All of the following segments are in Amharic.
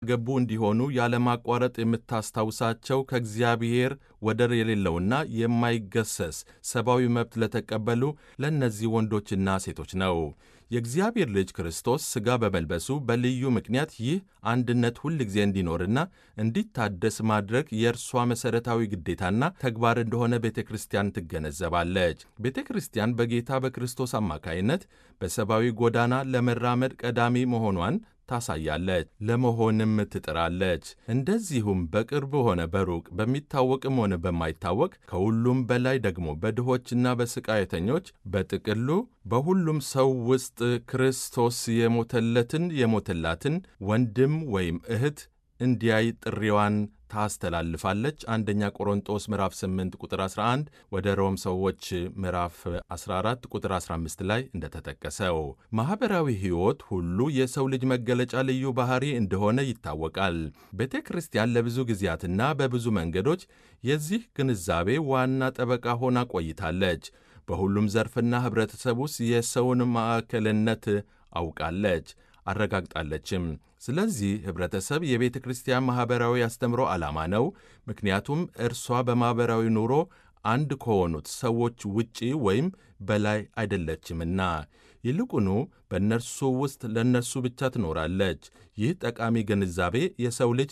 ገቡ እንዲሆኑ ያለማቋረጥ የምታስታውሳቸው ከእግዚአብሔር ወደር የሌለውና የማይገሰስ ሰብአዊ መብት ለተቀበሉ ለእነዚህ ወንዶችና ሴቶች ነው። የእግዚአብሔር ልጅ ክርስቶስ ሥጋ በመልበሱ በልዩ ምክንያት ይህ አንድነት ሁል ጊዜ እንዲኖርና እንዲታደስ ማድረግ የእርሷ መሠረታዊ ግዴታና ተግባር እንደሆነ ቤተ ክርስቲያን ትገነዘባለች። ቤተ ክርስቲያን በጌታ በክርስቶስ አማካይነት በሰብአዊ ጎዳና ለመራመድ ቀዳሚ መሆኗን ታሳያለች፣ ለመሆንም ትጥራለች። እንደዚሁም በቅርብ ሆነ በሩቅ በሚታወቅም ሆነ በማይታወቅ ከሁሉም በላይ ደግሞ በድሆችና በስቃየተኞች በጥቅሉ በሁሉም ሰው ውስጥ ክርስቶስ የሞተለትን የሞተላትን ወንድም ወይም እህት እንዲያይ ጥሪዋን ታስተላልፋለች። አንደኛ ቆሮንጦስ ምዕራፍ 8 ቁጥር 11 ወደ ሮም ሰዎች ምዕራፍ 14 ቁጥር 15 ላይ እንደተጠቀሰው ማኅበራዊ ሕይወት ሁሉ የሰው ልጅ መገለጫ ልዩ ባሕሪ እንደሆነ ይታወቃል። ቤተ ክርስቲያን ለብዙ ጊዜያትና በብዙ መንገዶች የዚህ ግንዛቤ ዋና ጠበቃ ሆና ቆይታለች። በሁሉም ዘርፍና ኅብረተሰብ ውስጥ የሰውን ማዕከልነት አውቃለች አረጋግጣለችም። ስለዚህ ኅብረተሰብ የቤተ ክርስቲያን ማኅበራዊ አስተምሮ ዓላማ ነው። ምክንያቱም እርሷ በማኅበራዊ ኑሮ አንድ ከሆኑት ሰዎች ውጪ ወይም በላይ አይደለችምና፣ ይልቁኑ በእነርሱ ውስጥ ለእነርሱ ብቻ ትኖራለች። ይህ ጠቃሚ ግንዛቤ የሰው ልጅ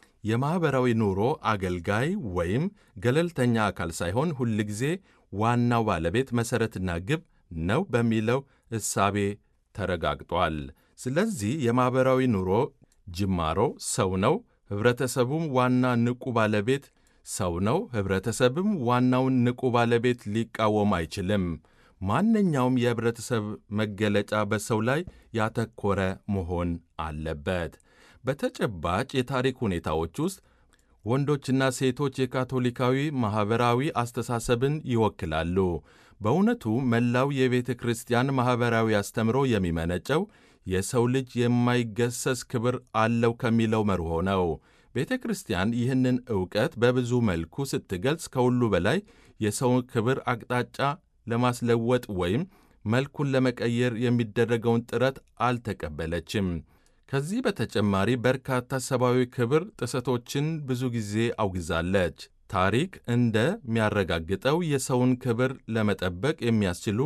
የማኅበራዊ ኑሮ አገልጋይ ወይም ገለልተኛ አካል ሳይሆን ሁልጊዜ ዋናው ባለቤት መሠረትና ግብ ነው በሚለው እሳቤ ተረጋግጧል። ስለዚህ የማኅበራዊ ኑሮ ጅማሮ ሰው ነው። ኅብረተሰቡም ዋና ንቁ ባለቤት ሰው ነው። ኅብረተሰብም ዋናውን ንቁ ባለቤት ሊቃወም አይችልም። ማንኛውም የኅብረተሰብ መገለጫ በሰው ላይ ያተኮረ መሆን አለበት። በተጨባጭ የታሪክ ሁኔታዎች ውስጥ ወንዶችና ሴቶች የካቶሊካዊ ማኅበራዊ አስተሳሰብን ይወክላሉ። በእውነቱ መላው የቤተ ክርስቲያን ማኅበራዊ አስተምሮ የሚመነጨው የሰው ልጅ የማይገሰስ ክብር አለው ከሚለው መርሆ ነው። ቤተ ክርስቲያን ይህንን ዕውቀት በብዙ መልኩ ስትገልጽ ከሁሉ በላይ የሰውን ክብር አቅጣጫ ለማስለወጥ ወይም መልኩን ለመቀየር የሚደረገውን ጥረት አልተቀበለችም። ከዚህ በተጨማሪ በርካታ ሰብአዊ ክብር ጥሰቶችን ብዙ ጊዜ አውግዛለች። ታሪክ እንደሚያረጋግጠው የሰውን ክብር ለመጠበቅ የሚያስችሉ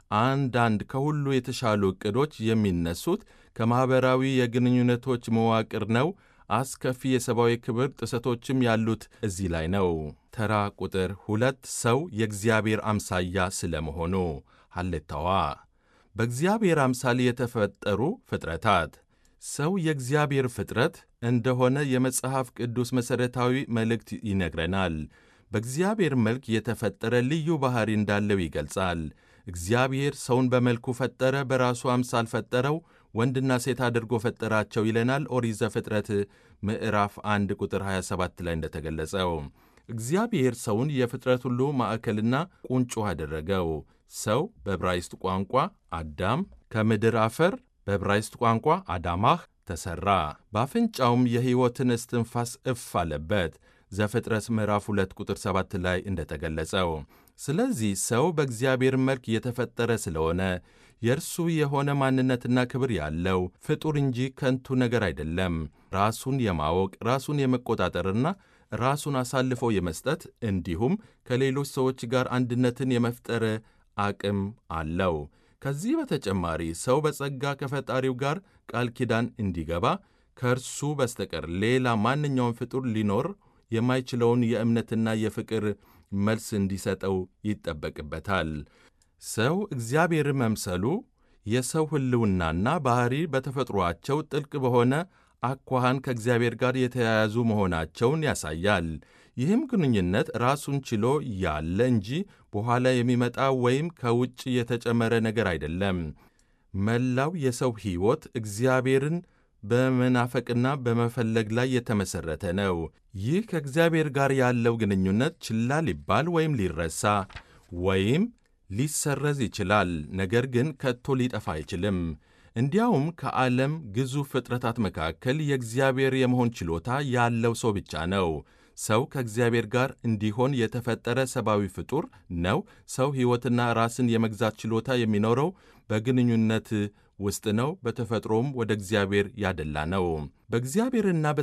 አንዳንድ ከሁሉ የተሻሉ ዕቅዶች የሚነሱት ከማኅበራዊ የግንኙነቶች መዋቅር ነው። አስከፊ የሰብአዊ ክብር ጥሰቶችም ያሉት እዚህ ላይ ነው። ተራ ቁጥር ሁለት ሰው የእግዚአብሔር አምሳያ ስለመሆኑ ሐሌታዋ በእግዚአብሔር አምሳል የተፈጠሩ ፍጥረታት ሰው የእግዚአብሔር ፍጥረት እንደሆነ የመጽሐፍ ቅዱስ መሠረታዊ መልእክት ይነግረናል። በእግዚአብሔር መልክ የተፈጠረ ልዩ ባሕሪ እንዳለው ይገልጻል። እግዚአብሔር ሰውን በመልኩ ፈጠረ፣ በራሱ አምሳል ፈጠረው፣ ወንድና ሴት አድርጎ ፈጠራቸው ይለናል ኦሪት ዘፍጥረት ምዕራፍ 1 ቁጥር 27 ላይ እንደተገለጸው። እግዚአብሔር ሰውን የፍጥረት ሁሉ ማዕከልና ቁንጮ አደረገው። ሰው በዕብራይስጥ ቋንቋ አዳም ከምድር አፈር በዕብራይስጥ ቋንቋ አዳማህ ተሠራ፣ በአፍንጫውም የሕይወትን እስትንፋስ እፍ አለበት ዘፍጥረት ምዕራፍ 2 ቁጥር 7 ላይ እንደተገለጸው። ስለዚህ ሰው በእግዚአብሔር መልክ የተፈጠረ ስለሆነ የእርሱ የሆነ ማንነትና ክብር ያለው ፍጡር እንጂ ከንቱ ነገር አይደለም። ራሱን የማወቅ ራሱን የመቆጣጠርና ራሱን አሳልፎ የመስጠት እንዲሁም ከሌሎች ሰዎች ጋር አንድነትን የመፍጠር አቅም አለው። ከዚህ በተጨማሪ ሰው በጸጋ ከፈጣሪው ጋር ቃል ኪዳን እንዲገባ ከእርሱ በስተቀር ሌላ ማንኛውም ፍጡር ሊኖር የማይችለውን የእምነትና የፍቅር መልስ እንዲሰጠው ይጠበቅበታል። ሰው እግዚአብሔር መምሰሉ የሰው ሕልውናና ባሕሪ በተፈጥሮአቸው ጥልቅ በሆነ አኳኋን ከእግዚአብሔር ጋር የተያያዙ መሆናቸውን ያሳያል። ይህም ግንኙነት ራሱን ችሎ ያለ እንጂ በኋላ የሚመጣ ወይም ከውጭ የተጨመረ ነገር አይደለም። መላው የሰው ሕይወት እግዚአብሔርን በመናፈቅና በመፈለግ ላይ የተመሠረተ ነው። ይህ ከእግዚአብሔር ጋር ያለው ግንኙነት ችላ ሊባል ወይም ሊረሳ ወይም ሊሰረዝ ይችላል። ነገር ግን ከቶ ሊጠፋ አይችልም። እንዲያውም ከዓለም ግዙፍ ፍጥረታት መካከል የእግዚአብሔር የመሆን ችሎታ ያለው ሰው ብቻ ነው። ሰው ከእግዚአብሔር ጋር እንዲሆን የተፈጠረ ሰብአዊ ፍጡር ነው። ሰው ሕይወትና ራስን የመግዛት ችሎታ የሚኖረው በግንኙነት ውስጥ ነው። በተፈጥሮም ወደ እግዚአብሔር ያደላ ነው። በእግዚአብሔርና